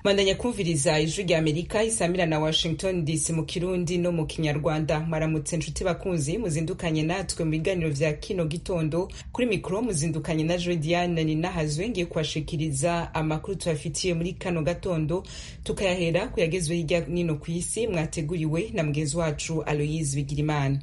bandanya kumviriza ijwi rya amerika isamira na washington dc mu kirundi no mu kinyarwanda mwaramutse nshuti bakunzi muzindukanye natwe mu biganiro vya kino gitondo kuri mikoro muzindukanye na jodiane ninahazwe ngiye kuhashikiriza amakuru tubafitiye muri kano gatondo tukayahera kuyagezwe hirya nino ku isi mwateguriwe na mugenzi wacu aloyise bigirimana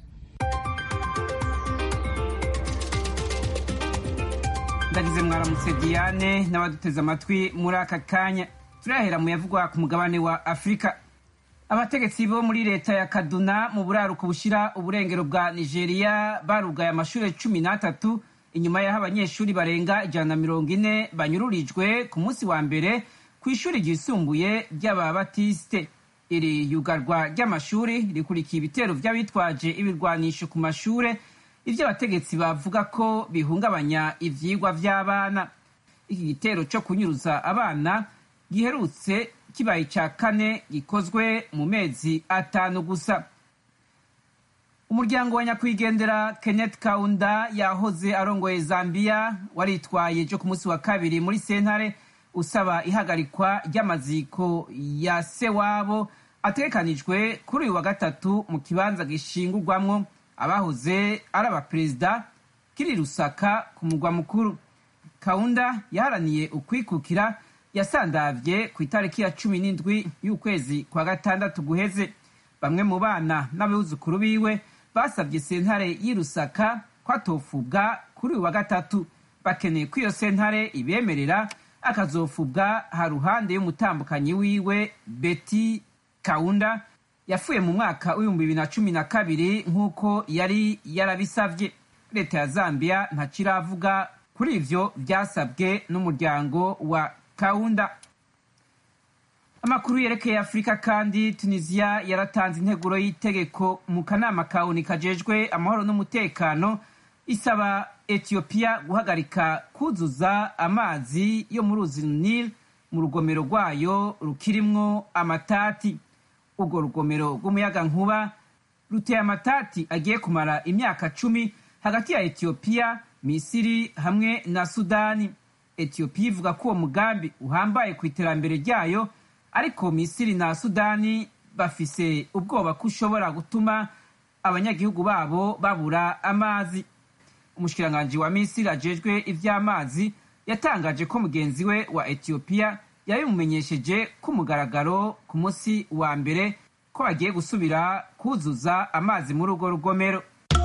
ndagize mwaramutse diane n'abaduteze amatwi muri aka kanya turahera mu yavugwa ku mugabane wa afurika abategetsi bo muri leta ya kaduna mu buraruko bushira uburengero bwa nigeria barugaye amashuri cumi n'atatu inyuma y'aho abanyeshuri barenga ijana na mirongo ine banyururijwe ku munsi wa mbere ku ishuri ryisumbuye ry'ababatisite iri yugarwa ry'amashuri rikurikiye ibitero by'abitwaje ibirwanisho ku mashure ibyo abategetsi bavuga ko bihungabanya ivyigwa vy'abana iki gitero cyo kunyuruza abana giherutse kibaye cya kane gikozwe mu mezi atanu gusa umuryango wa nyakwigendera kenneth kaunda yahoze arongoye zambia waritwaye ejo ku munsi wa kabiri muri sentare usaba ihagarikwa ry'amaziko ya se wabo ategekanijwe kuri uyu wa gatatu mu kibanza gishingurwamwo abahoze ari abaperezida kiri rusaka ku mugwa mukuru kaunda yaharaniye ukwikukira yasandavye ku itariki ya cumi n'indwi y'ukwezi kwa gatandatu guheze bamwe mu bana n'abuzukuru biwe basabye sentare y'i rusaka ko atofubwa kuri uyu wa gatatu bakeneye ko iyo sentare ibemerera akazofubwa haruhande y'umutambukanyi wiwe beti kaunda yapfuye mu mwaka w'ibihumbi bibiri na cumi na kabiri nk'uko yari yarabisavye leta ya zambia ntaciravuga kuri ivyo vyasabwe n'umuryango wa kaunda amakuru yerekeye afurika kandi tunisiya yaratanze integuro y'itegeko mu kanama kawuni kajejwe amahoro n'umutekano isaba etiyopiya guhagarika kuzuza amazi yo mu ruzi nil mu rugomero rwayo rukirimwo amatati urwo rugomero rw'umuyaga nkuba ruteye amatati agiye kumara imyaka cumi hagati ya etiyopiya misiri hamwe na sudani etiyopiya ivuga ko uwo mugambi uhambaye ku iterambere ryayo ariko misiri na sudani bafise ubwoba ko ushobora gutuma abanyagihugu babo babura amazi umushikiranganji wa misiri ajejwe ivy'amazi yatangaje ko mugenzi we wa etiyopiya yabimumenyesheje ku mugaragaro ku munsi wa mbere ko bagiye gusubira kuzuza amazi muri urwo rugomero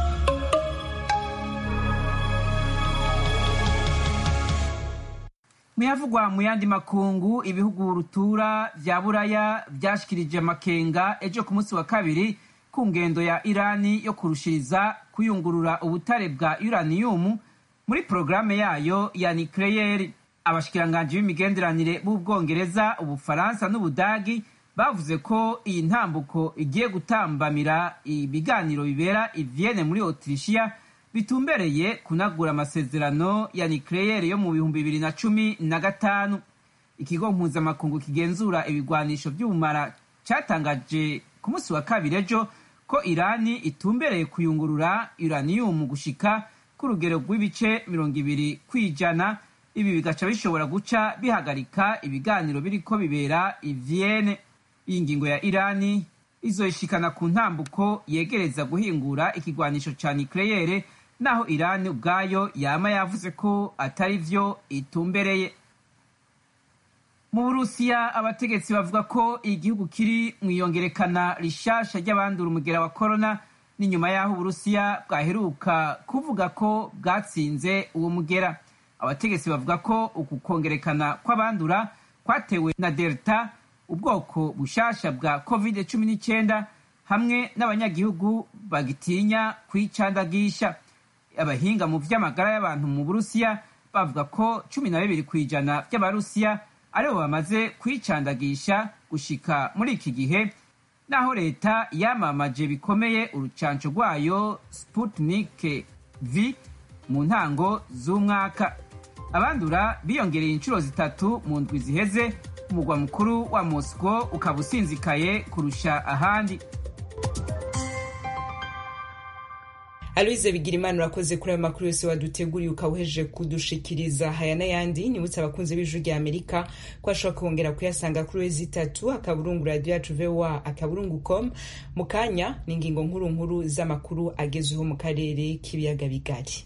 muyavugwa mu yandi makungu ibihugu rutura vya buraya vyashikirije amakenga ejo ku munsi wa kabiri ku ngendo ya irani yo kurushiriza kuyungurura ubutare bwa uraniyumu muri porogaramu yayo ya nikleyeri abashikiranganji b'imigenderanire b'ubwongereza ubufaransa n'ubudagi bavuze ko iyi ntambuko igiye gutambamira ibiganiro bibera ivyene muri otirishiya bitumbereye kunagura amasezerano ya nikleyeri yo mu bihumbi bibiri na cumi na gatanu ikigo mpuzamakungu kigenzura ibigwanisho vy'ubumara catangaje ku munsi wa kabiri ejo ko irani itumbereye kuyungurura uraniyumu gushika ku rugero rw'ibice mirongo ibiri kw'ijana ibi bigaca bishobora guca bihagarika ibiganiro biriko bibera ivyene iyi ngingo ya irani izoyishikana ku ntambuko yegereza guhingura ikigwanisho ca nikleyere naho irani ubwayo yama yavuze ko atari vyo itumbereye mu burusiya abategetsi bavuga ko igihugu kiri mu iyongerekana rishasha ry'abandura umugera wa korona ni nyuma y'aho uburusiya bwaheruka kuvuga ko bwatsinze uwo mugera abategetsi bavuga ko uku kongerekana kw'abandura kwatewe na delta ubwoko bushasha bwa covid cumi n'icyenda hamwe n'abanyagihugu bagitinya kwicandagisha abahinga mu vy'amagara y'abantu mu burusiya bavuga ko cumi na bibiri ku ijana vy'abarusiya aribo bamaze kwicandagisha gushika muri iki gihe naho leta yamamaje bikomeye urucanco rwayo sputnik v mu ntango z'umwaka abandura biyongereye inshuro zitatu mu ndwi ziheze umugwa mukuru wa moscow ukaba usinzikaye kurusha ahandi aloise bigirimana urakoze kuri ayo makuru yose waduteguriye ukawuhejeje kudushikiriza haya n'ayandi nibutse abakunzi b'ijwi rya amerika ko ashobora kongera kuyasanga kuri wezi itatu akaburungu radiyo yacu voa akaburungu com mu kanya ni ingingo nkuru nkuru z'amakuru agezweho mu karere k'ibiyaga bigari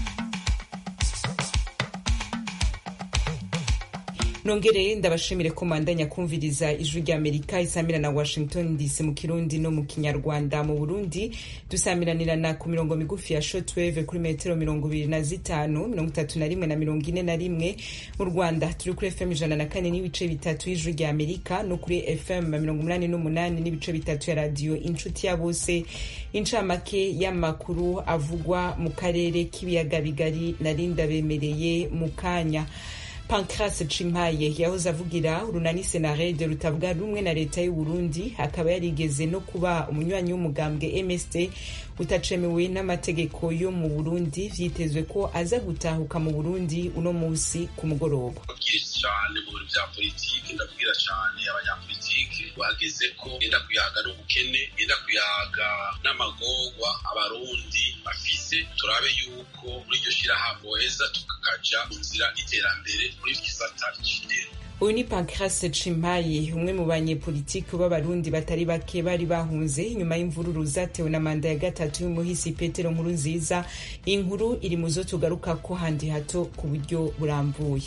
nongere ndabashimire ko mandanya kumviriza ijwi rya amerika isamira na washington dc mu kirundi no mu kinyarwanda mu burundi dusamiranirana ku mirongo migufi ya shotwave kuri metero mirongo ibiri na zitanu mirongo itatu na rimwe na mirongo ine na rimwe mu rwanda turi kuri fm ijana na kane n'ibice bitatu y'ijwi rya amerika no kuri fm mirongo umunani n'umunani n'ibice bitatu ya radiyo inshuti ya bose incamake y'amakuru avugwa mu karere k'ibiyaga bigari narinda bemereye mu kanya pancras cimpaye yahoze avugira urunani senarede rutavuga rumwe na leta y'u Burundi akaba yarigeze no kuba umunywanyi w'umugambwe mst utacemewe n'amategeko yo mu burundi vyitezwe ko aza gutahuka mu burundi uno musi ku mugoroba cyane mu bintu vya politiki ndabwira cyane abanyapolitiki bageze ko yenda kuyaga n'ubukene yenda kuyaga n'amagorwa abarundi bafise turabe yuko muri iryo shirahamwe boheza tukakaja mu nzira y'iterambere muri gisata c'indero uyu ni pancras cimpaye umwe mu banyepolitiki b'abarundi batari bake bari bahunze inyuma y'imvururu zatewe na manda ya gatatu y'umuhisi petero nkuru nziza iyi nkuru iri mu zo tugaruka ko handi hato ku buryo burambuye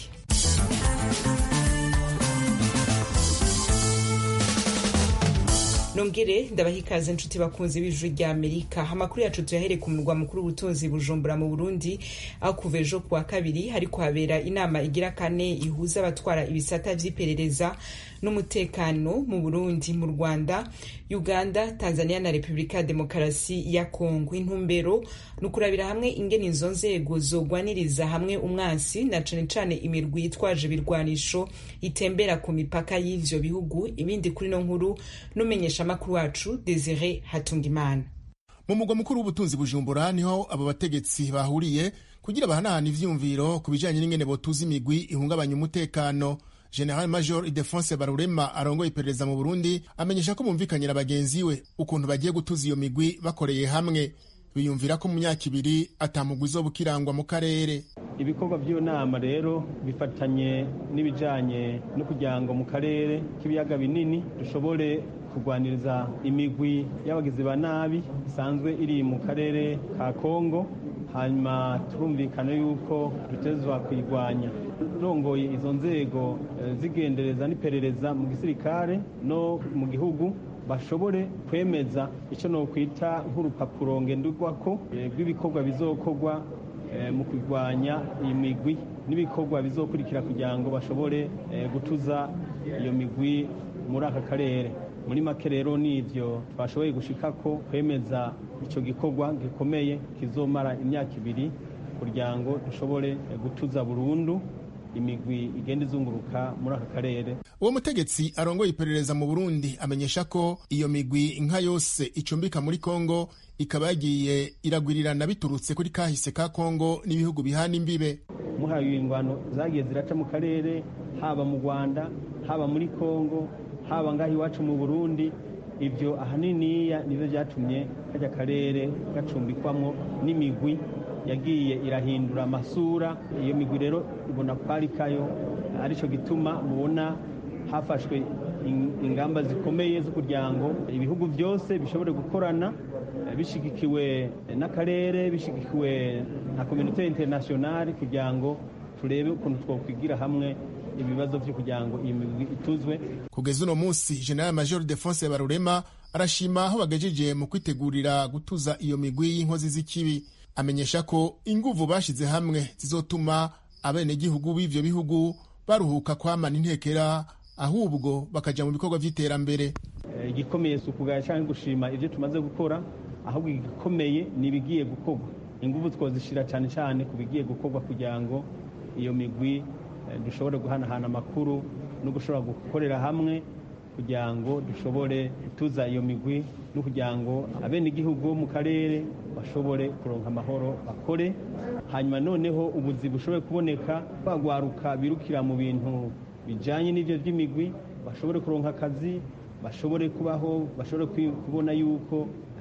nongere ndabaha ikaze inshuti bakunzi b'ijwi rya amerika amakuru yacu tuyahere ku murwa mukuru w'ubutunzi bujumbura mu burundi aho kuva ejo kuwa kabiri hariko habera inama igira kane ihuza abatwara ibisata vy'iperereza n'umutekano mu burundi mu rwanda uganda tanzania na repubulika ya demokarasi ya kongo intumbero ni ukurabira hamwe ingene izo nzego zogwaniriza hamwe umwansi na cane cane imirwi yitwaje ibirwanisho itembera ku mipaka y'ivyo bihugu ibindi kuri no nkuru n'umenyesha amakuru wacu desire hatungimana mu mugwa mukuru w'ubutunzi bujumbura niho abo bategetsi bahuriye kugira bahanahana ivyiyumviro ku bijanye n'ingene botuza imigwi ihungabanya umutekano general major idefonse barurema arongoye iperereza mu burundi amenyesha ko bumvikanye na bagenzi we ukuntu bagiye gutuza iyo migwi bakoreye hamwe biyumvira ko mu myaka ibiri atamugwi zo bukirangwa mu karere ibikorwa by'iyo nama rero bifatanye n'ibijanye no kugira ngo mu karere k'ibiyaga binini dushobore kurwaniriza imigwi y'abagizi ba nabi isanzwe iri mu karere ka kongo hanyuma turumvikana yuko dutezwa kuyirwanya rongoye izo nzego zigendereza n'iperereza mu gisirikare no mu gihugu bashobore kwemeza icyo nokwita nk'urupapuro ngenderwako rw'ibikorwa bizokorwa mu kurwanya iyi migwi n'ibikorwa bizokurikira kugira ngo bashobore gutuza iyo migwi muri aka karere muri make rero n'ibyo twashoboye gushika ko kwemeza icyo gikorwa gikomeye kizomara imyaka ibiri kugira ngo dushobore gutuza burundu imigwi igenda izunguruka muri aka karere uwo mutegetsi arongoye iperereza mu burundi amenyesha ko iyo migwi nka yose icumbika muri kongo ikaba yagiye iragwirirana biturutse kuri kahise ka kongo n'ibihugu bihana imbibe muhaye ingwano zagiye ziraca mu karere haba mu rwanda haba muri kongo haba ngaho iwacu mu burundi ibyo ahaniniya nibyo byatumye kajya karere gacumbikwamo n'imigwi yagiye irahindura amasura iyo migwi rero ibona kwari kayo aricyo gituma mubona hafashwe ingamba zikomeye zo kugira ngo ibihugu byose bishobore gukorana bishyigikiwe n'akarere bishyigikiwe na kominote interinasiyonari kugira ngo turebe ukuntu twakwigira hamwe ibibazo byo kugira ngo iyi migwi ituzwe kugeza uno munsi general major defonse barurema arashima aho bagejeje mu kwitegurira gutuza iyo migwi y'inkozi z'ikibi amenyesha ko inguvu bashize hamwe zizotuma abenegihugu b'ivyo bihugu baruhuka kwamana intekera ahubwo bakaja mu bikorwa vy'iterambere igikomeye si ukugaya canke gushima ivyo tumaze gukora ahubwo igikomeye ni ibigiye gukorwa inguvu twozishira cane cane ku bigiye gukorwa kugira ngo iyo migwi dushobore guhanahana amakuru no gushobora gukorera hamwe kugira ngo dushobore gutuza iyo migwi no kugira ngo abenegihugu bo mu karere bashobore kuronka amahoro bakore hanyuma noneho ubuzi bushobore kuboneka bagwaruka birukira mu bintu bijanye n'ivyo vy'imigwi bashobore kuronka akazi bashobore kubaho bashobore kubona yuko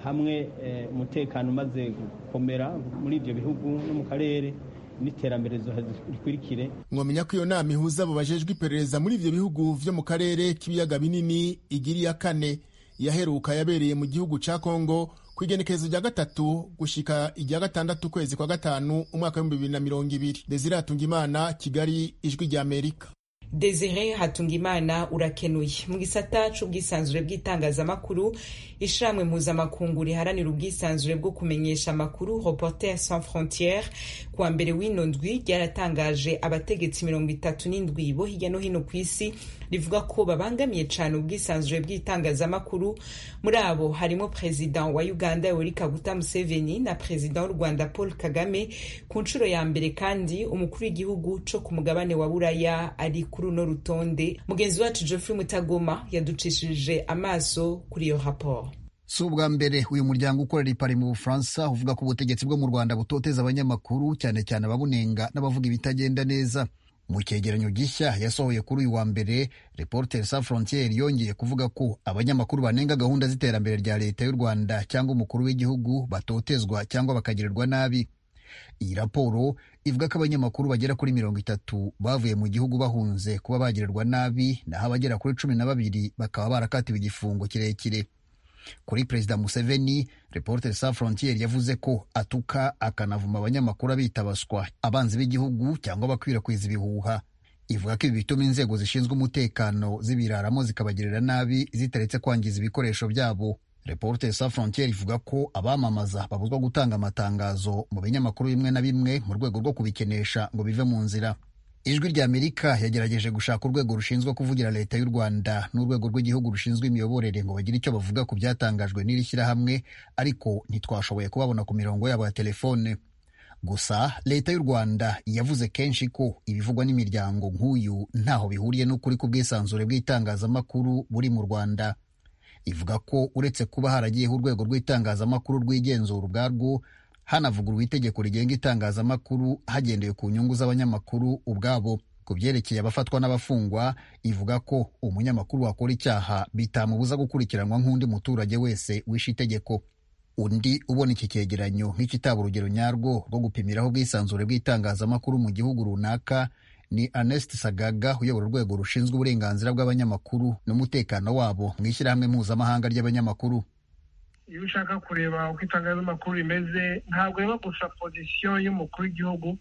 hamwe umutekano umaze gukomera muri ibyo bihugu no mu karere n'iterambere rikurikire mwamenya ko iyo nama ihuza abo bajejwe iperereza muri ivyo bihugu vyo mu karere k'ibiyaga binini igira iya kane yaheruka yabereye mu gihugu ca kongo ku igenekerezo rya gatatu gushika irya gatandatu ukwezi kwa gatanu umwaka w'ibihumbi bibiri na mirongo ibiri desire hatungimana kigali ijwi rya amerika desire hatungimana urakenuye mu gisata c'ubwisanzure bw'itangazamakuru ishirahamwe mpuzamakungu riharanira ubwisanzure bwo kumenyesha amakuru reporter sans frontiere kuwa mbere w'ino ndwi ryaratangaje abategetsi mirongo itatu n'indwi bo hirya no hino ku isi rivuga ko babangamiye cane ubwisanzure bw'itangazamakuru muri abo harimo perezida wa uganda yoweri kaguta museveni na perezida w'u rwanda paul kagame ku nshuro ya mbere kandi umukuru w'igihugu co ku mugabane wa buraya ari kuri uno rutonde mugenzi wacu geoffrey mutagoma yaducishije amaso kuri iyo raporo si ubwa mbere uyu muryango ukorera ipari mu bufaransa uvuga ko ubutegetsi bwo mu rwanda butoteza abanyamakuru cyane cyane ababunenga n'abavuga ibitagenda neza mu cyegeranyo gishya yasohoye kuri uyu wa mbere reporter sans frontiere yongeye kuvuga ko abanyamakuru banenga gahunda z'iterambere rya leta y'u rwanda cyangwa umukuru w'igihugu batotezwa cyangwa bakagirirwa nabi iyi raporo ivuga ko abanyamakuru bagera kuri mirongo itatu bavuye mu gihugu bahunze kuba bagirirwa nabi naho abagera kuri cumi na babiri bakaba barakatiwe igifungo kirekire kuri perezida museveni reporter sans frontiere yavuze ko atuka akanavuma abanyamakuru abita baswa abanzi b'igihugu cyangwa bakwirakwiza ibihuha ivuga ko ibi bituma inzego zishinzwe umutekano zibiraramo zikabagirira nabi zitaretse kwangiza ibikoresho byabo reporter sans frontiere ivuga ko abamamaza babuzwa gutanga amatangazo mu binyamakuru bimwe na bimwe mu rwego rwo kubikenesha ngo bive mu nzira ijwi rya amerika yagerageje gushaka urwego rushinzwe kuvugira leta y'u rwanda n'urwego rw'igihugu rushinzwe imiyoborere ngo bagire icyo bavuga ku byatangajwe n'iri shyirahamwe ariko ntitwashoboye kubabona ku mirongo yabo ya telefone gusa leta y'u rwanda yavuze kenshi ko ibivugwa n'imiryango nk'uyu ntaho bihuriye n'ukuri ku bwisanzure bw'itangazamakuru buri mu rwanda ivuga ko uretse kuba haragiyeho urwego rw'itangazamakuru rwigenzura ubwarwo hanavuguruwe itegeko rigenga itangazamakuru hagendewe ku nyungu z'abanyamakuru ubwabo ku byerekeye abafatwa n'abafungwa ivuga ko umunyamakuru wakora icyaha bitamubuza gukurikiranwa nk'undi muturage wese wishe itegeko undi ubona iki cyegeranyo nk'ikitaba urugero nyarwo rwo gupimiraho ubwisanzure bw'itangazamakuru mu gihugu runaka ni Ernest Sagaga uyobora urwego rushinzwe uburenganzira bw'abanyamakuru n'umutekano wabo mu ishyirahamwe mpuzamahanga ry'abanyamakuru iyo ushaka kureba uko itangazamakuru rimeze ntabwo ureba gusa pozisiyo y'umukuru w'igihugu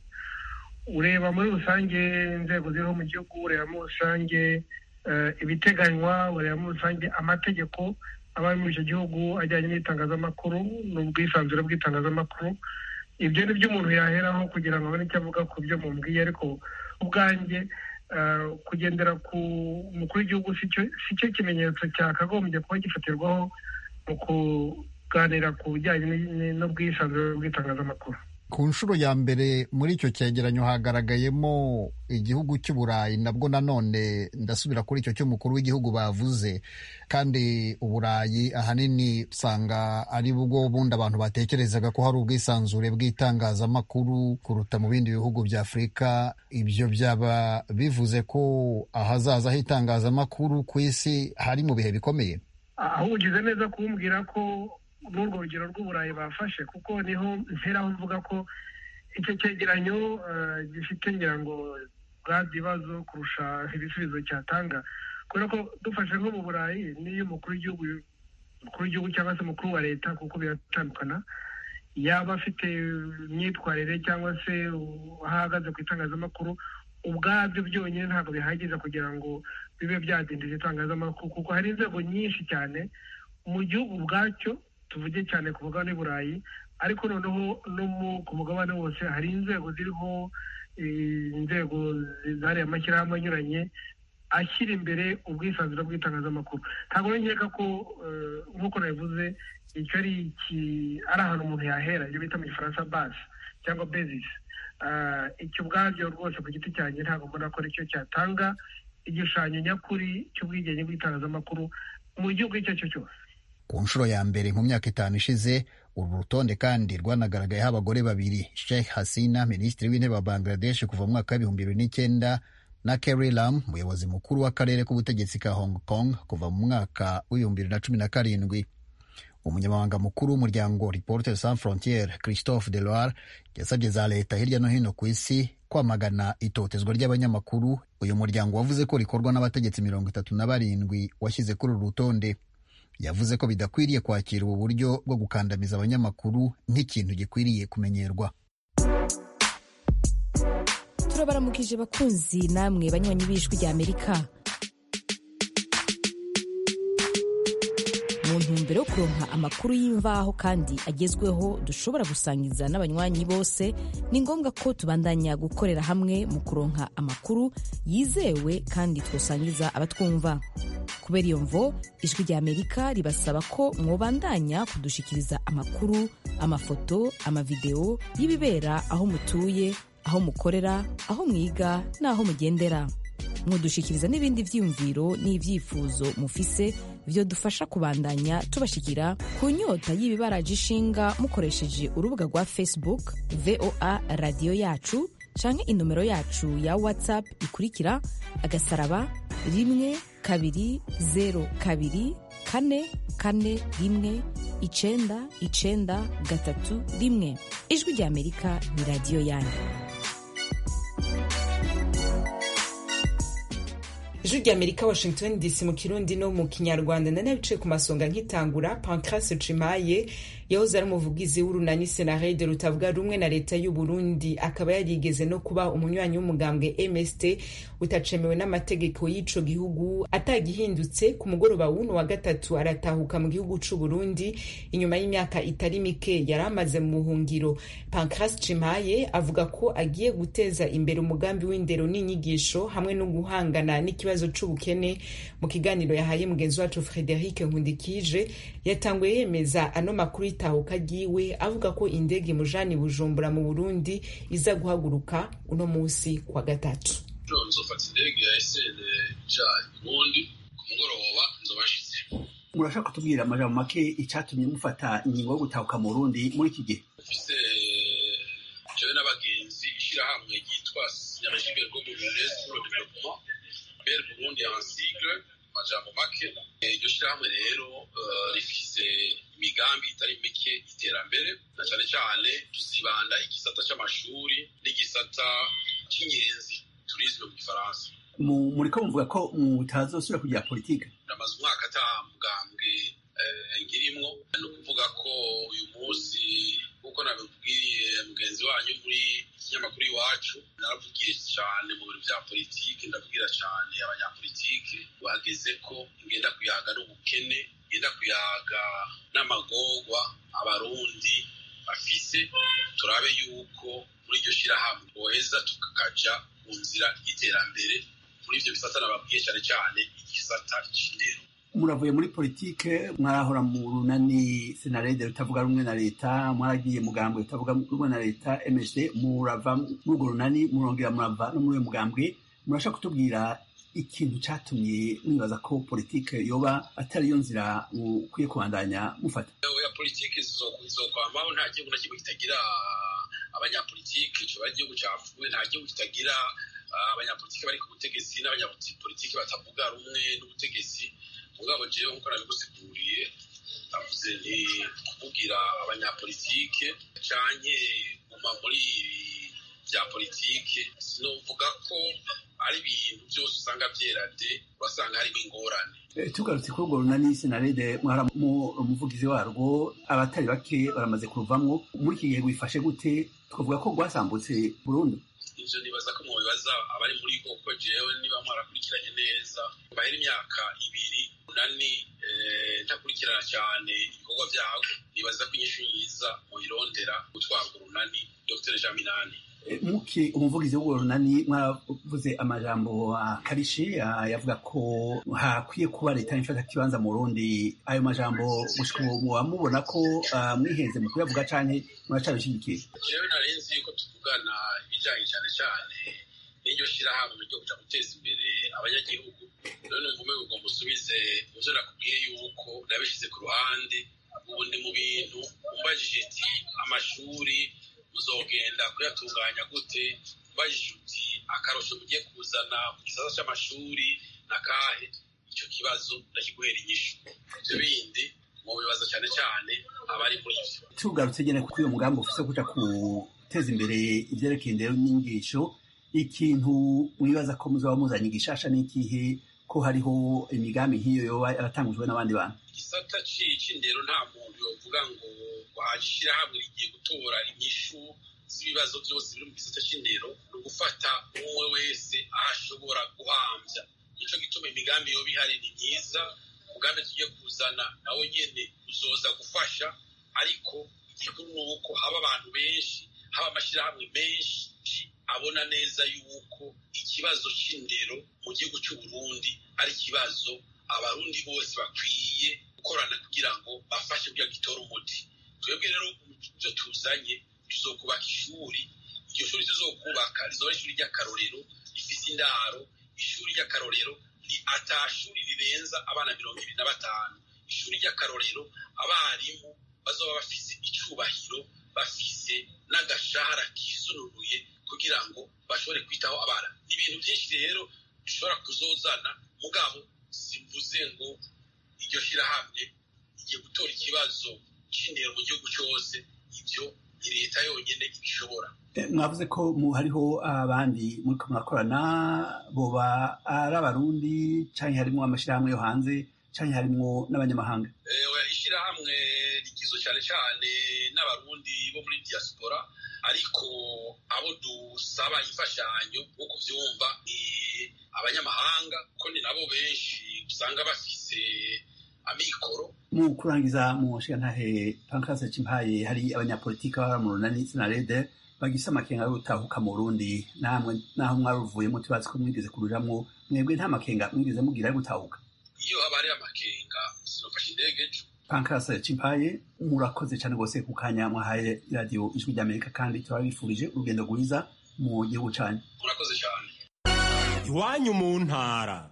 ureba muri rusange inzego ziriho mu gihugu ureba muri rusange ibiteganywa ureba muri rusange amategeko aba ari muri icyo gihugu ajyanye n'itangazamakuru n'ubwisanzure bw'itangazamakuru ibyo ni byo umuntu yaheraho kugira ngo abone icyo avuga ku byo mumbwiye ariko ubwanjye kugendera ku mukuru w'igihugu si cyo kimenyetso cyakagombye kuba gifatirwaho mu kuganira ku bijyanye n'ubwisanzure bw'itangazamakuru ku nshuro ya mbere muri icyo cyegeranyo hagaragayemo igihugu cy'uburayi nabwo nanone ndasubira kuri icyo cy'umukuru w'igihugu bavuze kandi uburayi ahanini usanga ari bwo bundi abantu batekerezaga ko hari ubwisanzure bw'itangazamakuru kuruta mu bindi bihugu bya afurika ibyo byaba bivuze ko ahazaza h'itangazamakuru ku isi hari mu bihe bikomeye aho ugize neza kumbwira ko n'urwo rugero rw'uburayi bafashe kuko niho mperaho mvuga ko icyo cyegeranyo gifite ngira ngo bwa bibazo kurusha ibisubizo cyatanga kubera ko dufashe nko mu burayi n'iyo umukuru w'igihugu umukuru w'igihugu cyangwa se umukuru wa leta kuko biratandukana yaba afite imyitwarire cyangwa se aho ahagaze ku itangazamakuru ubwabyo byonyine ntabwo bihagije kugira ngo bibe byadindiza itangazamakuru kuko hari inzego nyinshi cyane mu gihugu ubwacyo tuvuge cyane ku mugabane w'i burayi ariko noneho no ku mugabane wose hari inzego ziriho inzego zihariye amashyirahamwe anyuranye ashyira imbere ubwisanzure bw'itangazamakuru ntabwo nkeka ko nk'uko nabivuze icyo ari ahantu umuntu yahera ibyo bita mu gifaransa base cyangwa bezisi icyo ubwabyo rwose ku giti cyanjye ntabwo mbona ko aricyo cyatanga igishushanyo nyakuri cy'ubwigenge bw'itangazamakuru mu gihugu icyo ari cyo cyose ku nshuro ya mbere mu myaka itanu ishize uru rutonde kandi rwanagaragayeho abagore babiri Sheikh Hasina minisitiri w'intebe wa Bangladesh kuva mu mwaka w'ibihumbi bibiri n'icyenda na Carrie Lam umuyobozi mukuru w'akarere k'ubutegetsi ka Hong Kong kuva mu mwaka w'ibihumbi bibiri na cumi na karindwi umunyamabanga mukuru w'umuryango reporters sans frontiere christophe deloire yasabye za leta hirya no hino ku isi kwamagana itotezwa ry'abanyamakuru uyu muryango wavuze ko rikorwa n'abategetsi mirongo itatu na barindwi washyize kuri uru rutonde yavuze ko bidakwiriye kwakira ubu buryo bwo gukandamiza abanyamakuru nk'ikintu gikwiriye kumenyerwa turabaramukije bakunzi namwe banywanyi b'ijwi rya amerika mu ntumbero yo kuronka amakuru y'imvaho kandi agezweho dushobora gusangiza n'abanywanyi bose ni ngombwa ko tubandanya gukorera hamwe mu kuronka amakuru yizewe kandi twosangiza abatwumva kubera iyo mvo ijwi rya amerika ribasaba ko mwobandanya kudushikiriza amakuru amafoto amavideo y'ibibera aho mutuye aho mukorera aho mwiga n'aho mugendera mwodushikiriza n'ibindi vyiyumviro n'ivyifuzo mufise vyodufasha kubandanya tubashikira ku nyota y'ibibaraje ishinga mukoresheje urubuga rwa facebook voa radiyo yacu canke inomero yacu ya whatsapp ikurikira agasaraba rimwe kabiri zero kabiri kane kane rimwe icenda icenda gatatu rimwe ijwi rya amerika ni radiyo yanyu ijwi rya amerika washington dc mu kirundi no mu kinyarwanda nanabicaye ku masonga nkitangura pancras cimaye yahoze ari umuvugizi w'urunani senarede rutavuga rumwe na leta y'u burundi akaba yarigeze no kuba umunywanyi w'umugambwe mst utacemewe n'amategeko y'ico gihugu atagihindutse ku mugoroba w'uno wa gatatu aratahuka mu gihugu c'u burundi inyuma y'imyaka itari mike yari amaze mu buhungiro pancras cimaye avuga ko agiye guteza imbere umugambi w'indero n'inyigisho hamwe no guhangana n'ikibazo c'ubukene mu kiganiro yahaye mugenzi wacu frederic nkundikije yatanguye yemeza ano makuru y'itahuka ryiwe avuga ko indege imujana bujumbura mu burundi iza guhaguruka uno munsi kwa gatatu nzofata indege ya sn ija burundi ku mugoroba nzobashitse murashaka kutubwira amajambo make icatumye mufata ingingo yo gutahuka mu burundi muri iki gihe mfise jewe n'abagenzi ishirahamwe ryitwa synergie bergo burundaise pour le développement ber burundi en sigle amajambo make iryo shirahamwe rero rifise imigambi itari mike iterambere na cane cane tuzibanda igisata c'amashuri n'igisata c'inyenzi turisme mu gifaransa muriko muvuga ko mutazosubira kugira politike namaze umwaka ata mugambwe ngirimwo ni ukuvuga ko uyu munsi kuko nabibwiye mugenzi wanyu muri ikinyamakuru iwacu naravugiye cyane mu bintu vya politike ndabwira cyane abanyapolitike bageze ko ngenda kuyaga n'ubukene ngenda kuyaga n'amagorwa abarundi bafise turabe yuko muri iryo shirahamwe boheza tukakaja ku nzira y'iterambere muri ivyo bisata nababwiye cyane cyane igisata c'indero muravuye muri politike mwarahora mu runani senarede rutavuga rumwe na leta mwaragiye mugambwe rutavuga rumwe na leta msd murava muri urwo runani murongera murava no muri uyo mugambwe murashaka kutubwira ikintu catumye mwibaza ko politike yoba atari yo nzira mukwiye kubandanya mufata ya politike zizokwamaho nta gihugu na kimwe kitagira abanyapolitike coba igihugu capfuye nta gihugu kitagira abanyapolitike bari ku butegetsi n'abanyapolitike batavuga rumwe n'ubutegetsi mugabo jewe nkuko nabigusiguriye navuze nti kuvugira abanyapolitike canke guma muri vya politike sinovuga ko ari ibintu vyose usanga vyerade urasanga harimo ingorane tugarutse kuri urwo runani senarede mwara umuvugizi warwo abatari bake baramaze kuruvamwo muri iki gihe wifashe gute twavuga ko rwasambutse burundu ivyo nibaza ko mubibaza abari muri go kuko jewe niba mwarakurikiranye neza bahera imyaka ibiri unani ntakurikirana cyane ibikorwa vyago nibaza ko inyishu nyiza muyirondera gutwara urunani dr jean minani muki umuvugizi w'urwo runani mwaravuze amajambo akarishe yavuga ko hakwiye kuba leta ifata kibanza mu Burundi ayo majambo gushika ubu muba mubona ko mwihenze mu kuyavuga canke muracabishigikiye jewe narenze yuko tuvugana ibijanye cane cane n'iryo shirahamwe ryo kuja guteza imbere abanyagihugu none numva umengo ngo musubize muvyo nakubwiye yuko nabishize ku ruhande ubu ndi mu bintu umbajije iti amashuri uzogenda kuyatunganya gute ubajije uti akarusho mugiye kuzana mu gisata c'amashuri na kahe ico kibazo ndakiguhera inyishu ivyo bindi mu bibazo cyane cyane abari muri ivyo tugarutse nyene kuri uyo mugambi ufise kuja guteza imbere ivyerekeye indero n'inyigisho ikintu mwibaza ko muzaba muzanye gishasha n'ikihe ko hariho imigambi nk'iyo yoba yaratangujwe n'abandi bantu igisata c'indero nta muntu yovuga ngo waje ishirahamwe rigiye gutora inyishu z'ibibazo byose biri mu gisata c'indero ni ugufata umwe wese aho ashobora guhamvya nico gituma imigambi yoba ihari ni myiza umugambi tugiye kuzana nawo nyene uzoza gufasha ariko igikuru ni uko haba abantu benshi haba amashirahamwe menshi abona neza yuko ikibazo c'indero mu gihugu c'uburundi ari ikibazo abarundi bose bakwiye gukorana kugira ngo bafashe kugira gitore umuti twebwe rero ivyo tuzanye tuzokubaka ishuri iryo shuri tuzokubaka rizoba ishuri ry'akarorero rifise indaro ishuri ry'akarorero ata shuri rirenza abana mirongo ibiri na batanu ishuri ry'akarorero abarimu bazoba bafise icubahiro bafise n'agashahara kisununuye kugira ngo bashobore kwitaho abana ni ibintu byinshi rero dushobora kuzozana mugabo simvuze ngo iryo shirahamwe igiye gutora ikibazo c'indero mu gihugu cyose ibyo ni leta yonyine ibishobora mwavuze ko hariho abandi muriko murakorana boba ari abarundi canke harimwo amashirahamwe yo hanze canke harimwo n'abanyamahanga ishirahamwe rigizwe cyane cyane n'abarundi bo muri diaspora ariko abo dusaba imfashanyo nko kuvyumva ni abanyamahanga ko ni nabo benshi usanga bafise amikoro mu kurangiza mu nshingantahe pankase cimpaye hari abanyapolitiki baba mu runani sinarede bagise amakenga yo gutahuka mu Burundi namwe naho mwaruvuyemo tubazi ko mwigeze kurujamwo mwebwe nta makenga mwigeze mugira yo gutahuka iyo haba hari amakenga sinofashe indege ejo pankase cimpaye murakoze cyane rwose ku kanya mwahaye radiyo ijwi ry'amerika kandi turabifurije urugendo rwiza mu gihugu canyu murakoze cyane iwanyu mu ntara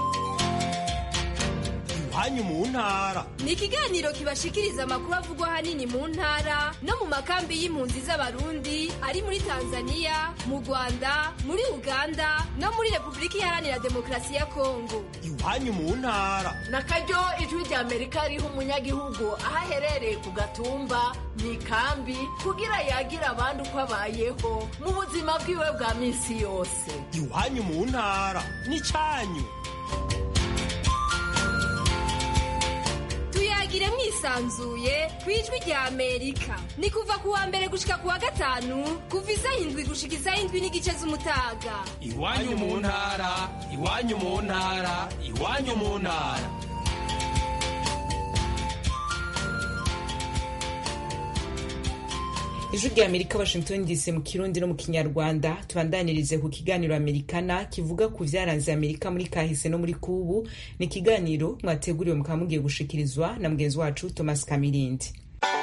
iwanyu mu ntara ni ikiganiro kibashikiriza amakuru avugwa ahanini mu ntara no mu makambi y'impunzi z'abarundi ari muri tanzania mu rwanda muri uganda no muri repubulika iharanira demokarasi ya kongo iwanyu mu ntara na karyo ijwi rya amerika riha umunyagihugu aho aherereye ku gatumba mu ikambi kugira yagira abandi uko abayeho mu buzima bwiwe bwa minsi yose iwanyu mu ntara ni cyanyu tuyagire mwisanzuye ku ijwi rya amerika ni kuva ku wa mbere gushika ku wa gatanu kuva isaha indwi gushika isaha indwi n'igice z'umutaga iwanyu mu ntara iwanyu mu ntara iwanyu mu ntara ijwi rya amerika washington dc mu kirundi no mu kinyarwanda tubandanirize ku kiganiro amerikana kivuga ku vyaranze amerika muri kahise no muri kubu ni ikiganiro mwateguriwe mukaba mugiye gushikirizwa na mugenzi wacu thomas kamirindi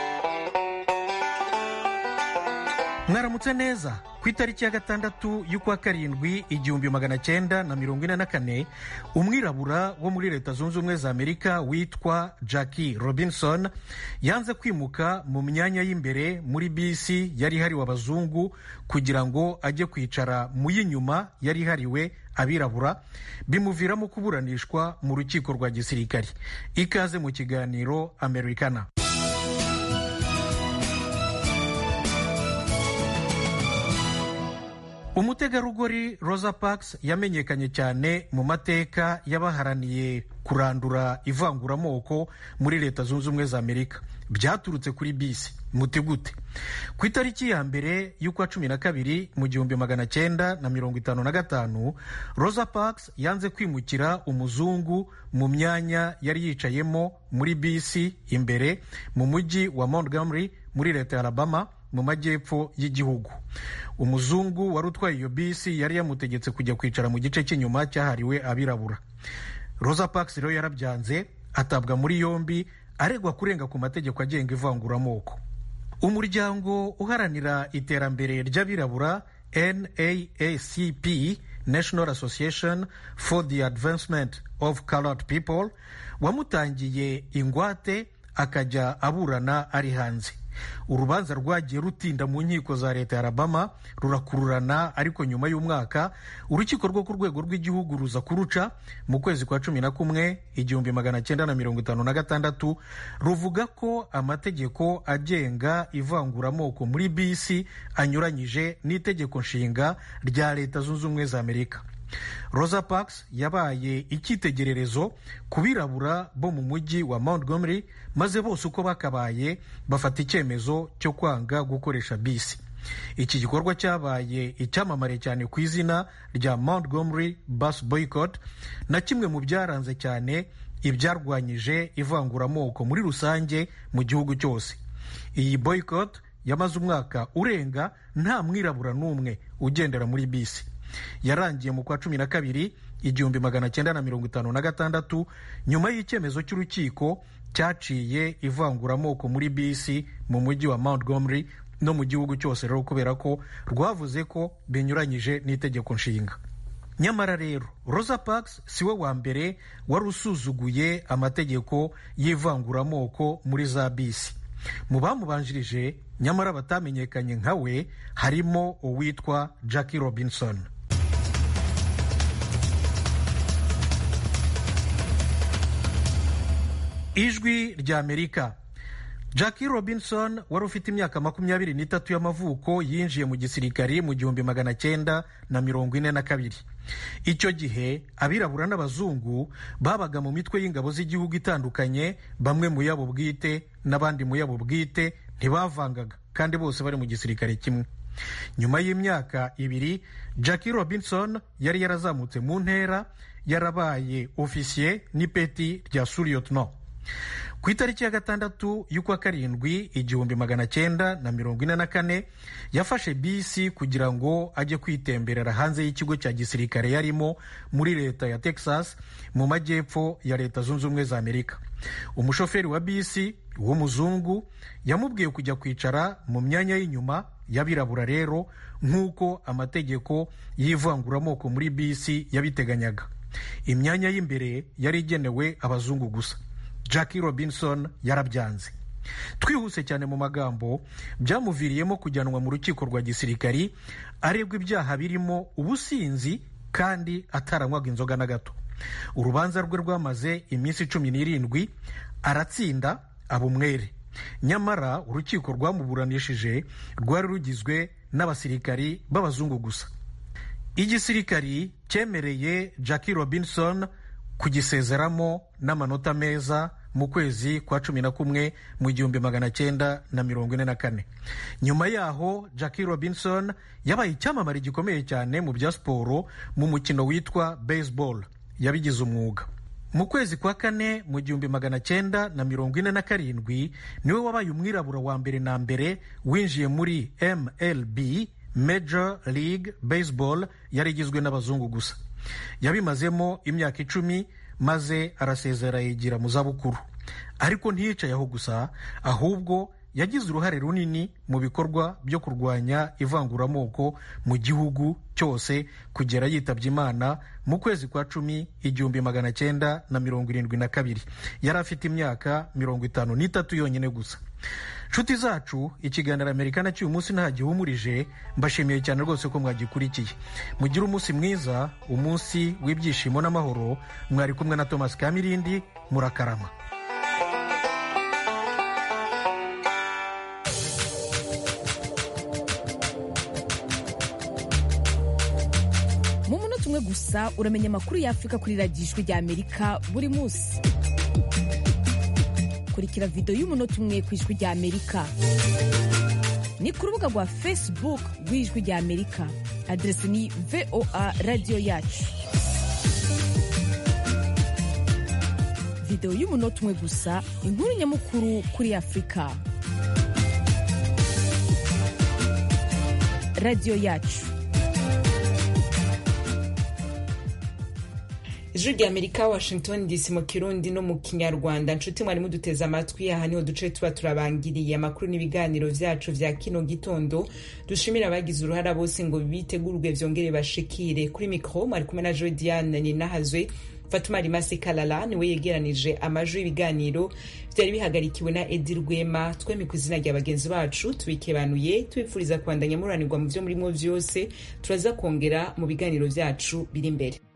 mwaramutse neza ku itariki ya gatandatu y'ukwa karindwi igihumbi magana cyenda na mirongo ine na kane umwirabura wo muri leta zunze ubumwe za amerika witwa jackie robinson yanze kwimuka mu myanya y'imbere muri bisi yari ihariwe abazungu kugira ngo ajye kwicara mu y'inyuma yari ihariwe abirabura bimuviramo kuburanishwa mu rukiko rwa gisirikari ikaze mu kiganiro americana umutegarugori rosa parks yamenyekanye cyane mu mateka y'abaharaniye kurandura ivanguramoko muri leta zunze ubumwe za amerika byaturutse kuri bisi muti gute ku itariki ya mbere y'ukwa cumi na kabiri mu gihumbi magana cyenda na mirongo itanu na gatanu rosa parks yanze kwimukira umuzungu mu myanya yari yicayemo muri bisi imbere mu mujyi wa montgomery muri leta ya alabama mu majyepfo y'igihugu umuzungu wari utwaye iyo bisi yari yamutegetse kujya kwicara mu gice cy'inyuma cyahariwe abirabura rosa parks rero yarabyanze atabwa muri yombi aregwa kurenga ku mategeko agenga ivanguramoko umuryango uharanira iterambere ry'abirabura naacp national association for the advancement of colored people wamutangiye ingwate akajya aburana ari hanze urubanza rwagiye rutinda mu nkiko za leta ya alabama rurakururana ariko nyuma y'umwaka urukiko rwo ku rwego rw'igihugu ruza kuruca mu kwezi kwa cumi na kumwe igihumbi magana cyenda na mirongo itanu na gatandatu ruvuga ko amategeko agenga ivanguramoko muri bisi anyuranyije n'itegeko nshinga rya leta zunze ubumwe za amerika rosa parks yabaye icyitegererezo ku birabura bo mu mujyi wa montgomery maze bose uko bakabaye bafata icyemezo cyo kwanga gukoresha bisi iki gikorwa cyabaye icyamamare cyane ku izina rya montgomery bus boycott na kimwe mu byaranze cyane ibyarwanyije ivanguramoko muri rusange mu gihugu cyose iyi boycott yamaze umwaka urenga nta mwirabura n'umwe ugendera muri bisi yarangiye mu kwa cumi na kabiri igihumbi magana cyenda na mirongo itanu na gatandatu nyuma y'icyemezo cy'urukiko cyaciye ivanguramoko muri bisi mu mujyi wa montgomery no mu gihugu cyose rero kubera ko rwavuze ko binyuranyije n'itegeko nshinga nyamara rero rosa parks si we wa mbere wari usuzuguye amategeko y'ivanguramoko muri za bisi mu bamubanjirije nyamara batamenyekanye nka we harimo uwitwa jackie robinson ijwi rya amerika jackie robinson wari ufite imyaka makumyabiri n'itatu y'amavuko yinjiye mu gisirikari mu gihumbi magana cyenda na mirongo ine na kabiri icyo gihe abirabura n'abazungu babaga mu mitwe y'ingabo z'igihugu itandukanye bamwe mu yabo bwite n'abandi mu yabo bwite ntibavangaga kandi bose bari mu gisirikare kimwe nyuma y'imyaka ibiri jackie robinson yari yarazamutse mu ntera yarabaye ofisiye n'ipeti rya suriyotno ku itariki ya gatandatu y'ukwa karindwi igihumbi magana cyenda na mirongo ine na kane yafashe bisi kugira ngo ajye kwitemberera hanze y'ikigo cya gisirikare yarimo muri leta ya texas mu majyepfo ya leta zunze ubumwe za amerika umushoferi wa bisi w'umuzungu yamubwiye kujya kwicara mu myanya y'inyuma y'abirabura rero nk'uko amategeko y'ivanguramoko muri bisi yabiteganyaga imyanya y'imbere yari igenewe abazungu gusa jackie robinson yarabyanze twihuse cyane mu magambo byamuviriyemo kujyanwa mu rukiko rwa gisirikari arebwa ibyaha birimo ubusinzi kandi ataranywaga inzoga na gato urubanza rwe rwamaze iminsi cumi n'irindwi aratsinda aba umwere nyamara urukiko rwamuburanishije rwari rugizwe n'abasirikari b'abazungu gusa igisirikari cyemereye jackie robinson kugisezeramo n'amanota meza mu kwezi kwa cumi na kumwe mu gihumbi magana cyenda na mirongo ine na kane nyuma yaho jackie robinson yabaye icyamamare gikomeye cyane mu bya siporo mu mukino witwa baseball yabigize umwuga mu kwezi kwa kane mu gihumbi magana cyenda na mirongo ine na karindwi niwe wabaye umwirabura wa mbere na mbere winjiye muri mlb major league baseball yari igizwe n'abazungu gusa yabimazemo imyaka icumi maze arasezera yigira mu zabukuru ariko ntiyicaye aho gusa ahubwo yagize uruhare runini mu bikorwa byo kurwanya ivanguramoko mu gihugu cyose kugera yitabye imana mu kwezi kwa cumi igihumbi magana cyenda na mirongo irindwi na kabiri yari afite imyaka mirongo itanu n'itatu yonyine gusa nshuti zacu ikiganiro amerika na cy'uyu munsi nta gihumurije mbashimiye cyane rwose ko mwagikurikiye mugire umunsi mwiza umunsi w'ibyishimo n'amahoro mwari kumwe na thomas kamirindi murakarama mu munota umwe gusa uramenya amakuru y'afurika kuri radiyo ijwi rya amerika buri munsi kurikira videwo y'umunota umwe ku ijwi rya amerika ni ku rubuga rwa facebook rw'ijwi rya amerika aderesi ni voa radiyo yacu videwo y'umunota umwe gusa inkuru nyamukuru kuri afurika radiyo yacu ijwi rya amerika washington dc mu kirundi no mu kinyarwanda nshuti mwari muduteze amatwi aha niho duce tuba turabangiriye amakuru n'ibiganiro vyacu vya kino gitondo dushimira abagize uruhara bose ngo bitegurwe vyongere bashikire kuri mikro mwari kumwe na joe diane ninahazwe fatuma rimasi kalala niwe yegeranije amajwi y'ibiganiro byari bihagarikiwe na edi rwema twemi ku izina rya bagenzi bacu tubikebanuye tubifuriza kubandanya muranirwa mu byo murimo byose turaza kongera mu biganiro byacu biri imbere